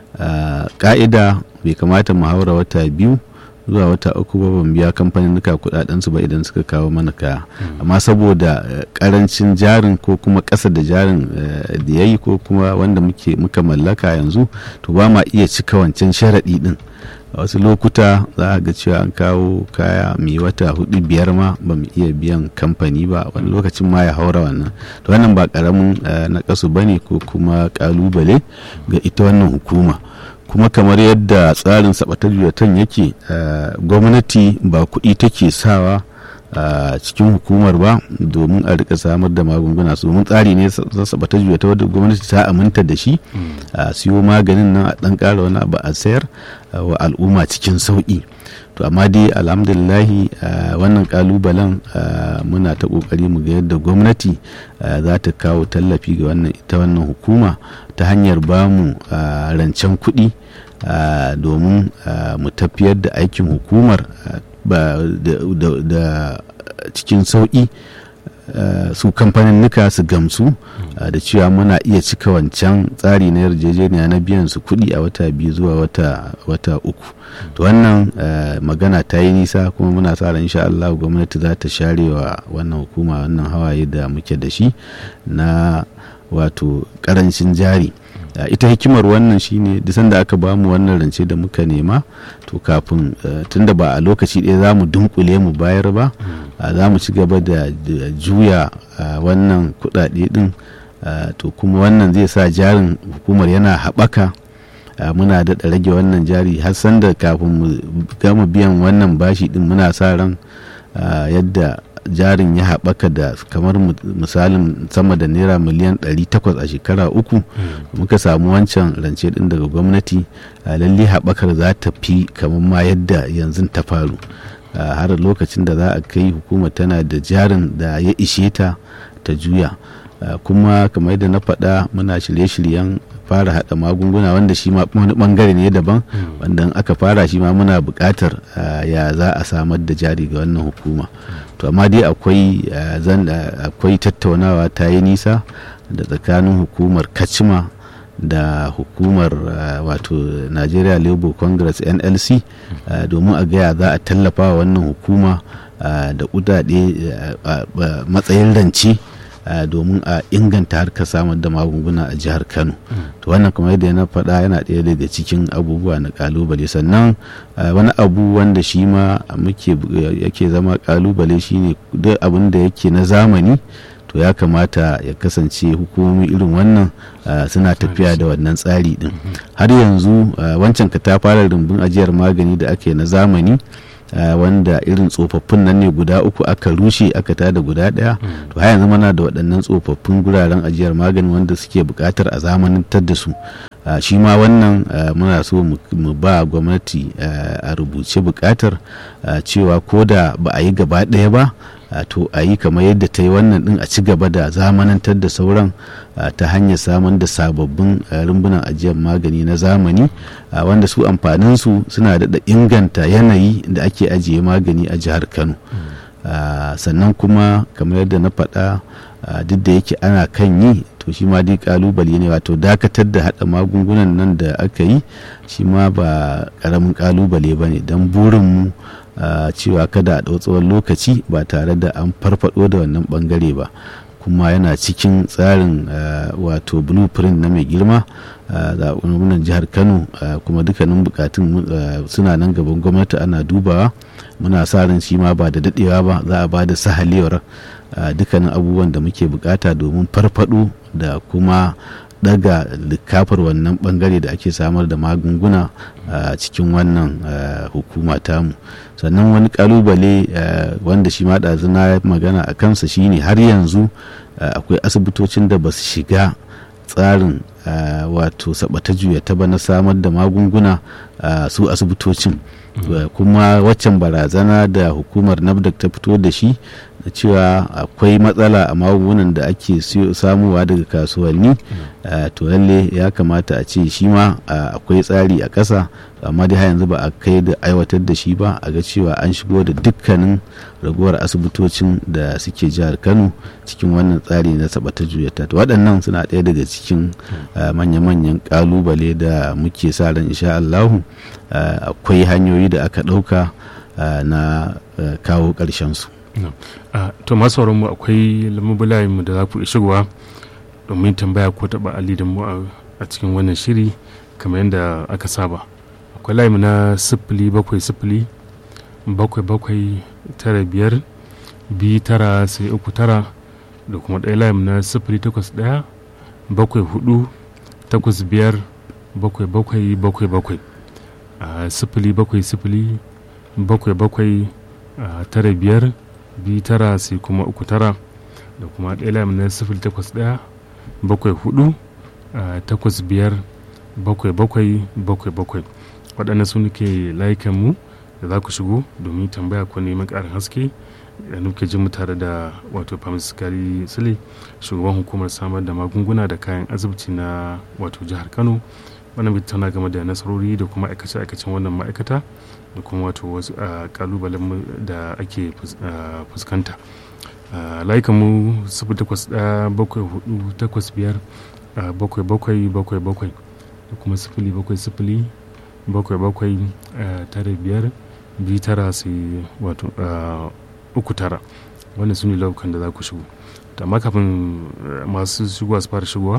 ka'ida bai kamata mu haura wata biyu zuwa wata uku ba ban biya kamfanin nuka kudaden su ba idan suka kawo mana kaya amma saboda karancin jarin ko kuma kasa da jarin da yayi ko kuma wanda muke muka mallaka yanzu to ba ma iya cika wancan sharadi din a wasu lokuta za a ga cewa an kawo kaya mai wata hudu biyar ma ba mu iya biyan kamfani ba wani lokacin ma ya haura wannan to wannan ba karamin na kasu bane ko kuma kalubale ga ita wannan hukuma kuma kamar yadda tsarin sabatar juwatan yake gwamnati ba kuɗi take sawa a cikin hukumar ba domin a rika samar da magunguna su domin tsari ne sabatar juwata wadda gwamnati ta aminta da shi a siyo maganin nan a ɗan ƙara wani abu a sayar wa al'umma cikin sauƙi to amma dai alhamdulillahi wannan kalubalen muna ta kokari mu ga yadda gwamnati za ta kawo tallafi ga wannan ita wannan hukuma ta hanyar bamu rancen kuɗi domin mu tafiyar da aikin hukumar da cikin sauƙi su kamfanin nuka su gamsu da cewa muna iya cika wancan tsari na yarjejeniya na biyan su kuɗi a wata biyu zuwa wata uku to wannan magana ta yi nisa kuma muna sa ran insha Allah gwamnati za ta share wa wannan hukuma wannan hawaye da muke da shi na wato karancin jari ita hikimar wannan shine da sanda aka bamu wannan rance da muka nema to kafin tunda ba a lokaci ɗaya za mu dunkule mu bayar ba za mu ci gaba da juya wannan kuɗaɗe ɗin to kuma wannan zai sa jarin hukumar yana haɓaka muna daɗa rage wannan jari har sanda kafin mu gama biyan wannan bashi ɗin muna sa ran yadda jarin ya haɓaka da kamar misalin sama da naira miliyan 800 a shekara uku muka samu wancan rance ɗin daga gwamnati lalle haɓakar za ta fi kamar ma yadda yanzu ta faru har lokacin da za a kai hukumar tana da jarin da ya ishe ta ta juya kuma kamar yadda na faɗa muna shirye-shiryen fara hada magunguna wanda shi ma wani bangare ne daban wanda aka fara shi ma muna buƙatar ya za a samar da jari ga wannan hukuma to amma dai akwai akwai tattaunawa ta yi nisa da tsakanin hukumar kacima da hukumar wato nigeria labour congress nlc domin a gaya za a tallafa wa wannan hukuma da kudade matsayin rance domin a inganta harkar samar da magunguna a jihar kano to wannan kamar yadda na faɗa yana ɗaya daga cikin abubuwa na kalubale sannan wani abu wanda shi ma muke yake zama kalubale shine duk abin da yake na zamani to ya kamata ya kasance hukumomi irin wannan suna tafiya da wannan tsari din har yanzu wancan ka ta fara rumbun ajiyar magani da ake na zamani wanda irin tsofaffin nan ne guda uku aka rushe aka tada guda daya to har yanzu mana da waɗannan tsofaffin guraren ajiyar magani wanda suke buƙatar a zamanantar da su shi ma wannan muna so mu ba gwamnati a rubuce buƙatar cewa ko da ba a yi gaba ɗaya ba to a yi kamar yadda ta yi wannan din a ci gaba da zamanantar da sauran ta hanyar samun da sababbin rumbunan ajiyar magani na zamani wanda su amfaninsu suna da inganta yanayi da ake ajiye magani a jihar kano sannan kuma kamar yadda na faɗa duk da yake ana kan yi to shi ma dai kalubale ne wato dakatar da haɗa magungunan nan da aka yi shi ma ba ƙaramin kalubale ba ne don burinmu Uh, cewa kada a ɗau tsawon lokaci ba tare da an farfado da wannan bangare ba kuma yana cikin tsarin uh, wato blueprint na mai girma zaɓen uh, jihar kano kuma dukkanin bukatun suna nan gaban gwamnati ana dubawa muna sa ran shi ma ba da daɗewa ba za a ba da sahalewar dukkanin abubuwan da muke bukata domin farfado da kuma daga likafar wannan bangare da ake samar da magunguna a cikin wannan hukuma tamu sannan wani kalubale wanda shi ma ɗazu na magana a kansa shine har yanzu akwai asibitocin da ba su shiga tsarin wato sabata juya ta ba na samar da magunguna su asibitocin kuma waccan barazana da hukumar nafdak ta fito da shi da cewa akwai matsala a magungunan da ake samuwa daga kasuwanni to lalle ya kamata a ce shi ma akwai tsari a ƙasa amma dai har yanzu ba a kai da aiwatar da shi ba a ga cewa an shigo da dukkanin ragowar asibitocin da suke jihar kano cikin wannan tsari na sabata juyata to waɗannan suna ɗaya daga cikin manya-manyan ƙalubale da muke sa ran insha Allahu akwai hanyoyi da aka ɗauka na kawo ƙarshen su. to masu mu akwai lamubulayen mu da za ku shigowa domin tambaya ko taɓa ali da mu a cikin wannan shiri kamar yadda aka saba akwai layi na sifili bakwai sifili bakwai bakwai tara biyar biyu tara sai uku tara da kuma ɗaya layi na sifili takwas ɗaya bakwai hudu takwas biyar bakwai bakwai bakwai bakwai a sifili bakwai sifili bakwai bakwai tara biyar biyu tara sai kuma uku tara da kuma ɗaya layi na sifili takwas ɗaya bakwai hudu takwas biyar bakwai bakwai bakwai bakwai waɗannan su ke layukan mu da za ku shigo domin tambaya ko neman ƙarin haske da nuke jin mu tare da wato famisikari sile shugaban hukumar samar da magunguna da kayan asibiti na wato jihar kano wannan bai tana game da nasarori da kuma aikace-aikacen wannan ma'aikata da kuma wato wasu kalubalen da ake fuskanta layukan mu sifili takwas ɗaya bakwai hudu takwas biyar bakwai bakwai bakwai bakwai da kuma sifili bakwai sifili bakwai bakwai tara biyar biyu tara sai wato uku tara wannan su ne laukan da za ku shigo amma kafin masu shigowa su fara shigowa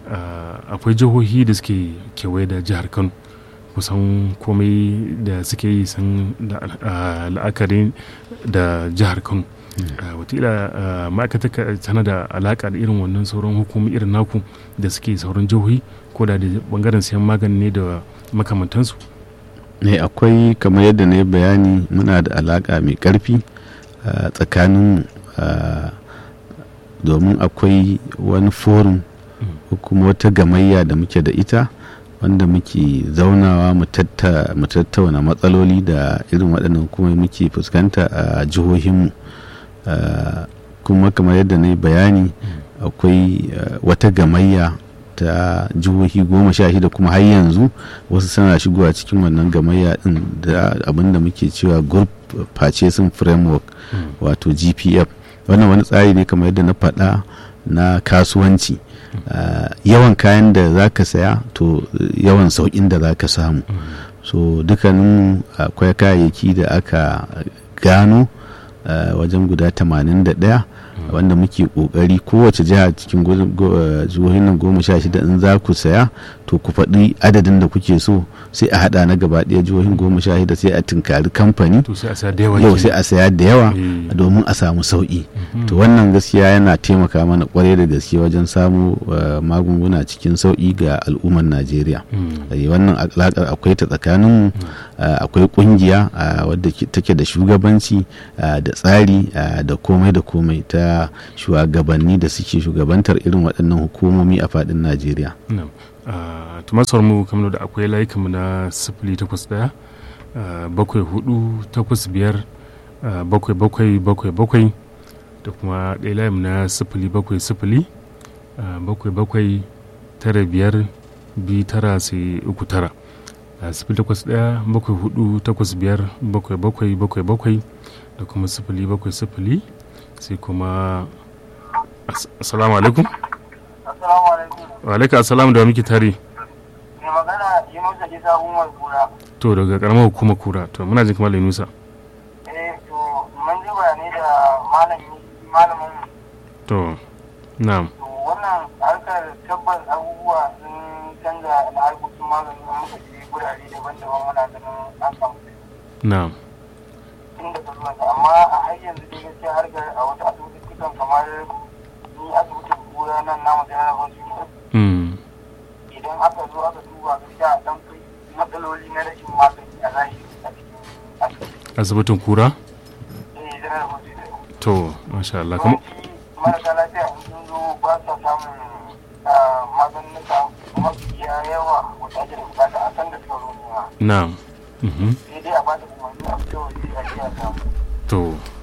akwai jihohi da suke kewaye da jihar kano kusan komai da suke yi sun la'akari da jihar kano watila ma'aikata tana da alaka da irin wannan sauran hukumi irin naku da suke sauran jihohi ko da bangaren sayan magani ne da makamantansu ne akwai kamar yadda na yi bayani muna da alaka mai karfi tsakanin domin akwai wani forum ko kuma wata gamayya da muke da ita wanda muke zaunawa mu tattauna matsaloli da irin waɗannan kuma muke fuskanta a jihohinmu kuma kamar yadda na yi bayani akwai wata gamayya ta jihohi goma sha shida kuma har yanzu wasu suna shigowa cikin wannan gamayya din da abinda muke cewa group purchasing framework wato gpf wannan wani tsari ne kamar yadda na faɗa na kasuwanci yawan kayan da za ka saya to yawan sauƙin da za ka samu so dukkanin akwai kayayyaki da aka gano wajen guda 81 wanda muke kokari kowace jiha cikin jihohin nan goma sha shida in za ku saya to to ku faɗi adadin da kuke so sai a haɗa na gaba ɗaya jihohin goma sha shida sai a tunkari kamfani to sai a saya da yawa yau kenan. sai a saya da yawa Eh. domin a samu sauƙi to wannan gaskiya yana taimaka mana kwarai da gaske wajen samu uh, magunguna cikin sauƙi ga al'ummar najeriya Mm. Eh, wannan alaƙar akwai ta tsakaninmu uh, akwai ƙungiya uh, wadda ke- take da shugabanci uh, da tsari uh, da komai da komai ta shugabanni da suke shugabantar irin waɗannan hukumomi a faɗin najeriya Na'am. Ah, to masu mu kamar da akwai layukanmu na sifili takwas ɗaya ah, bakwai hudu takwas biyar ah, bakwai bakwai bakwai bakwai da kuma ɗaya layinmu na sifili bakwai sifili ah, bakwai bakwai tara biyar biyu tara sai uku tara Ah, sifili takwas ɗaya bakwai hudu takwas biyar bakwai bakwai bakwai bakwai da kuma sifili bakwai sifili sai kuma As- assalamu alaikum Assalamu alaikum. wa alaikum assalam da wa muke tare Mai magana Yunusa Isa Umar Kura. to daga karamar hukumar kura to muna jin kamar nusa Eh to mun ji bayanai da malami malamin to na'am to wannan harkar tabbas abubuwa sun canza na harkokin magani an muka je gurare daban-daban muna ganin an samu na'am tun da zuwan amma a har yanzu dai gaskiya harkar a wata asibitocin kamar ni asibitin kura nan namu da na hospital mm. idan aka zo aka duba gaskiya dan kai matsaloli na rashin magani a zahiri a cikin asibiti asibitin kura eh general hospital to masha Allah kuma yawanci marasa lafiya in sun zo ba sa samun maganuka mafiya yawa wata ake da bukata a san da suka zo nema na'am mhm sai dai a ba da umarni a fito waje a jiya samu to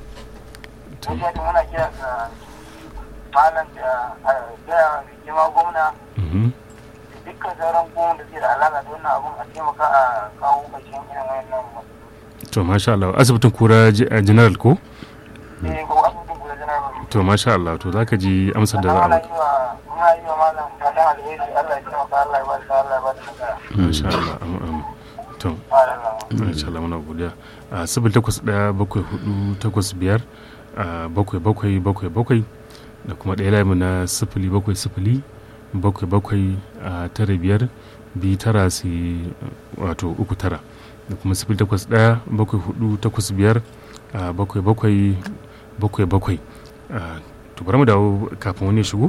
to gaskiya da muna kira ga malam da a gaya mai girma gwamna mhm da dukkan sauran gwamna da suke da alaƙa da wannan abun a taimaka a kawo ƙarshen irin wayannan matsaloli. to masha Allah asibitin kura ji- a general ko Eh, ko asibitin kula general hospital. to masha Allah to zaka ji amsar da za a Muna baka yi wa muna yi wa malam fatan alheri Allah ya taimaka Allah ya ba da Allah ya ba da nasara. masha Allah am am to Allah. masha Allah muna godiya a sifili takwas ɗaya bakwai hudu takwas biyar a bakwai bakwai bakwai bakwai da kuma ɗaya layi na sifili bakwai sifili bakwai bakwai a tara biyar biyu tara sai wato uku tara da kuma sifili takwas ɗaya bakwai hudu takwas biyar a bakwai bakwai bakwai bakwai a to bari mu dawo kafin wani ya shigo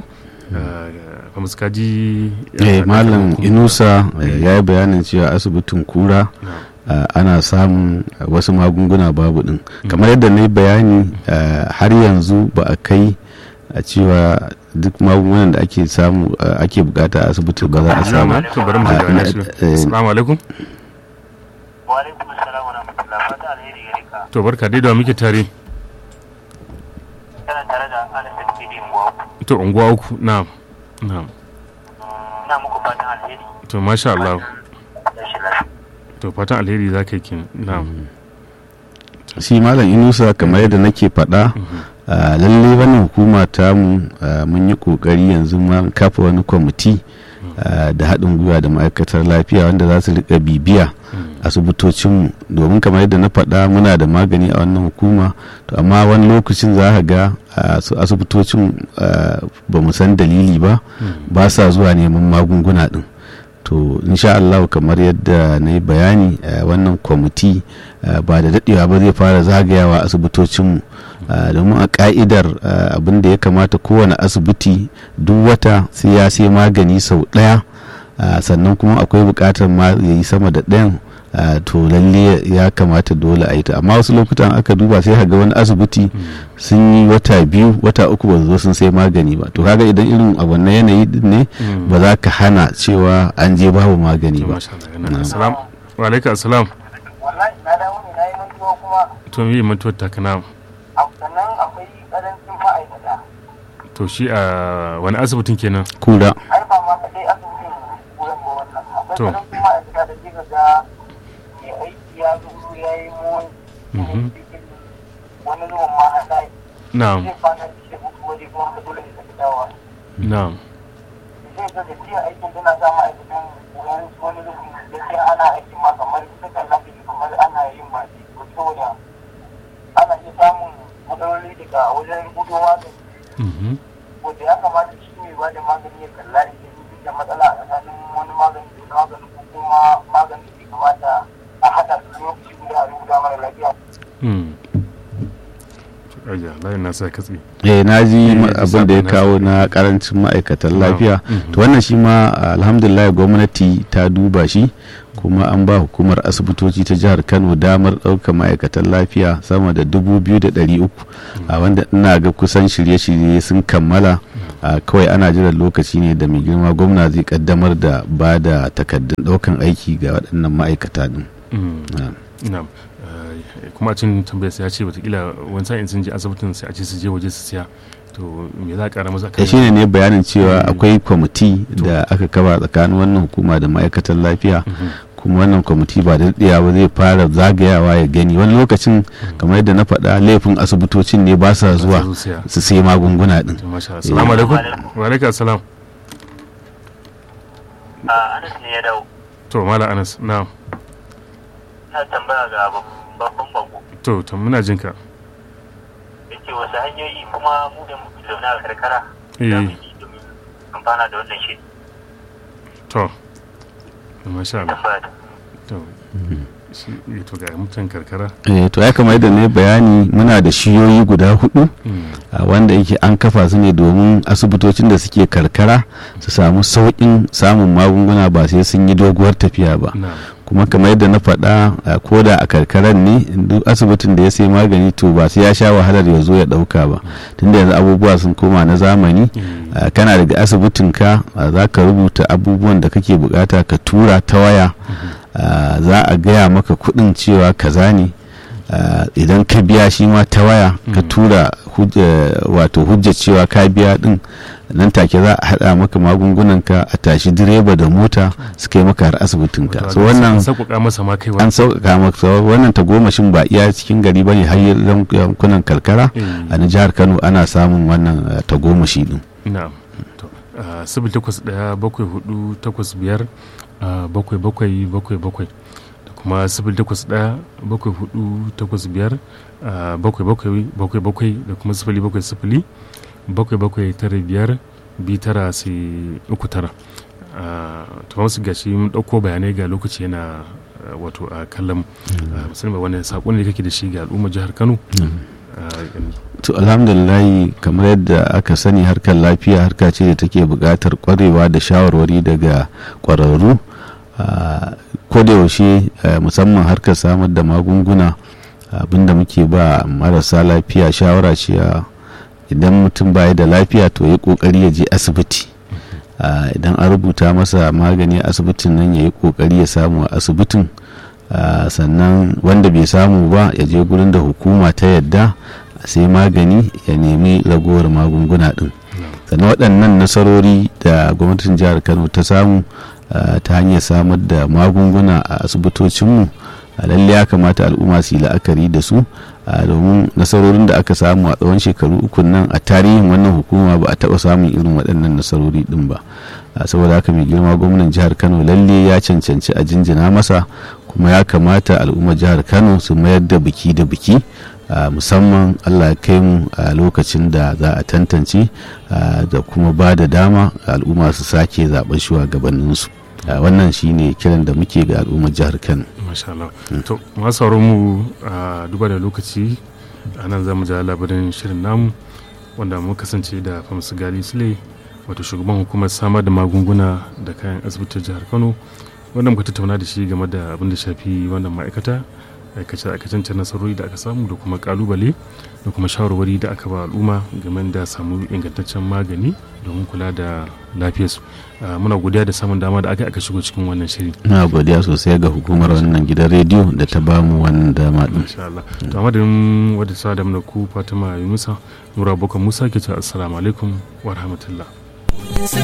a musu kaji eh malam inusa eh, ya yi bayanin cewa asibitin kura Uh, ana samun uh, wasu magunguna babu din kamar yadda na yi bayani uh, har yanzu ba a kai a cewa duk magungunan da ake samu ake bukata a asibiti ba za a samu to bari mu Ah, shiga na- na shi eh, assalamu alaikum Wa alaikum assalam wa rahmatullah. Fata alheri gare ka. to barka dai da muke tare Kana tare da Alifin Fidi Mbuwa. to unguwa uku na'am na'am Ina muku fatan alheri. to masha Allah Da shi lafiya. to fatan alheri za ka yi kin na'am shi malam inusa kamar yadda nake faɗa uh, lalle wannan hukuma tamu uh, mun yi ƙoƙari yanzu ma kafa wani kwamiti uh, da haɗin gwiwa da ma'aikatar lafiya wanda za su riƙa bibiya asibitocinmu domin kamar yadda na faɗa muna da magani a wannan hukuma to amma wani lokacin za ka ga uh, su asibitocin uh, ba mu san dalili ba ba sa zuwa neman magunguna ɗin to insha Allah kamar yadda na yi bayani uh, wannan kwamiti uh, ba da daɗewa ba zai fara zagayawa asibitocinmu uh, domin a ka'idar uh, abin da ya kamata kowane asibiti duk wata sai ya sai magani sau ɗaya uh, sannan kuma akwai buƙatar ma ya yi sama da ɗayan uh, to lalle ya kamata dole a yi ta amma wasu lokutan aka duba sai ga wani asibiti sun yi wata biyu wata uku ba su zo sun sai magani ba to kaga idan irin a wannan yanayi din ne ba za ka hana cewa an je babu magani to ba masha Allah yana assalam wa alaikum assalam Wallahi na dawo ne na yi mantuwa kuma to me mutuwar ta kana a sannan akwai ƙarancin ma'aikata. to shi a wani asibitin kenan kura Ai ba ma kaɗai asibitin wurin ba wannan. Akwai To. ƙarancin ma'aikata da kika ga mai aiki ya zo ya yi mun Mhm. wani zuwan ma a zai na'am zai kwana da mutu waje kuma ka dole ne ka fi dawowa. na'am zai ga gajiya aikin tana sa ma'aikatan wani wani rufin gaskiya ana aikin ma kamar sukan lafi kamar ana yin ba to saboda ana iya samun matsaloli daga wajen gudu magani Mhm. wanda ya kamata shi mai ba da magani ya kalla idan da matsala a tsakanin wani magani da wani magani ko kuma magani da kamata a haɗa su lokaci guda a rubuta mara lafiya. Ayya, layin na sa katse. eh na ji Eh, ma- bisa abin da ya ga kawo nasu. na karancin ma'aikatan Na'am. lafiya Mhm. to wannan shi ma alhamdulillah gwamnati ta duba shi kuma an ba hukumar asibitoci ta jihar kano damar ɗaukar ma'aikatan lafiya sama da dubu biyu da ɗari uku a wanda ina ga kusan shirye-shirye sun kammala a kawai ana jiran lokaci ne da mai girma gwamna zai kaddamar da ba da takardun ɗaukan aiki ga waɗannan ma'aikata din Mm. Na'am. Na'am. Eh, kuma a cin tambayar sai ya ce watakila wani sa'in sun je asibitin sai a ce su je waje su siya to me za a kara masa ya shine ne bayanin cewa Mm. akwai kwamiti da aka kaba tsakanin wannan hukuma da ma'aikatan lafiya kuma wannan kwamiti ba da daɗewa ba zai fara zagayawa ya gani wani lokacin kamar yadda na faɗa laifin asibitocin ne ba sa zuwa siya su sai magunguna din to masha Allah assalamu alaikum wa alaikum assalam a anas ne ya dawo to mala anas na'am na tambaya ga babban bango to to muna jin ka yake wasu hanyoyi kuma mu da muke zaune a karkara Eh. za mu yi domin amfana da wannan shi to masha Allah tambaya ta to shi eh, to ga mutan karkara eh to ya kamar yadda ne bayani muna da shiyoyi guda hudu Mm. a wanda yake an kafa su ne domin asibitocin da suke karkara su samu sauƙin samun magunguna ba sai sun yi doguwar tafiya ba na'am kuma kamar yadda na faɗa a koda a karkaran ne duk asibitin da ya sai magani to ba sai ya sha wahalar ya zo ya ɗauka ba tunda yanzu abubuwa sun koma na zamani Eh, a, kana daga asibitin ka a, za ka rubuta abubuwan da kake bukata ka tura ta waya a, za a gaya maka kuɗin cewa kaza ne a, idan ka biya shi ma ta waya ka Mhm. tura hujja- wato hujjar cewa ka biya din nan take za a haɗa maka magungunanka a tashi direba da mota su kai maka har asibitinka wato so an wannan sauƙaƙa masa ma kaiwa an sauƙaƙa maka wannan tagomashin ba iya cikin gari bane har yankunan karkara Eh, a na jihar kano ana samun wannan eh, tagomashi din na'am to ah, sifil takwas ɗaya bakwai hudu takwas biyar ah, bakwai bakwai bakwai bakwai da kuma sifil takwas ɗaya bakwai hudu takwas biyar ah, bakwai bakwai bakwai bakwai da kuma sifili bakwai sifili bakwai bakwai tara biyar bi tara sai uku tara Ah, to masu gashi mun ɗauko bayanai ga lokaci yana ah, wato a kallon musamman wani saƙon ne kake da shi ga al'ummar jihar kano Ah, yanzu. to alhamdulillahi kamar yadda aka sani harkar lafiya harka ce da take buƙatar ƙwarewa da shawarwari daga ƙwararru Ah, ko da yaushe eh, musamman harkar samar da magunguna abinda muke ba marasa lafiya shawara cewa idan mutum baya da lafiya to ya kokari ya je asibiti Ah, idan an rubuta masa magani a asibitin nan ya yi kokari ya samu a asibitin Ah, sannan wanda bai samu ba ya je gurin da hukuma ta yadda sai magani ya nemi ragowar magunguna din sannan waɗannan nasarori da gwamnatin jihar kano ta samu ah, ta hanyar samar da magunguna a asibitocinmu a lalle ya kamata al'umma su yi la'akari da su ah, domin nasarorin da aka samu a tsawon shekaru uku nan a tarihin wannan hukuma ba a taɓa samun irin waɗannan nasarori ɗin ba Ah, saboda haka mai girma gwamnan jihar kano lalle ya cancanci a jinjina masa kuma ya kamata al'ummar jihar kano su mayar da biki da biki ah, musamman allah ya kai mu a lokacin da za a tantance ah, da kuma ba da dama al'umma su sake zaɓen shugabanninsu Ah, wannan shine kiran da muke ga al'ummar jihar kano masha Allah to masu sauran mu a duba da lokaci a nan za mu ja labarin shirin namu wanda mu kasance da famsu gali sule wato shugaban hukumar samar da magunguna da kayan asibitin jihar kano wanda muka tattauna da shi game da abin da shafi wannan ma'aikata aikace aikacen nasarori da aka samu da kuma kalubale da kuma shawarwari da aka ba al'umma game da samu ingantaccen magani domin kula da lafiyarsu Ah, muna godiya da samun dama da aka aka shigo cikin wannan shiri na godiya sosai ga hukumar wannan gidan rediyo da ta bamu wannan dama din insha Allah to a madadin wadda sa da mana ku Fatima Yunusa Nura Boko Musa ke ce assalamu alaikum wa rahmatullah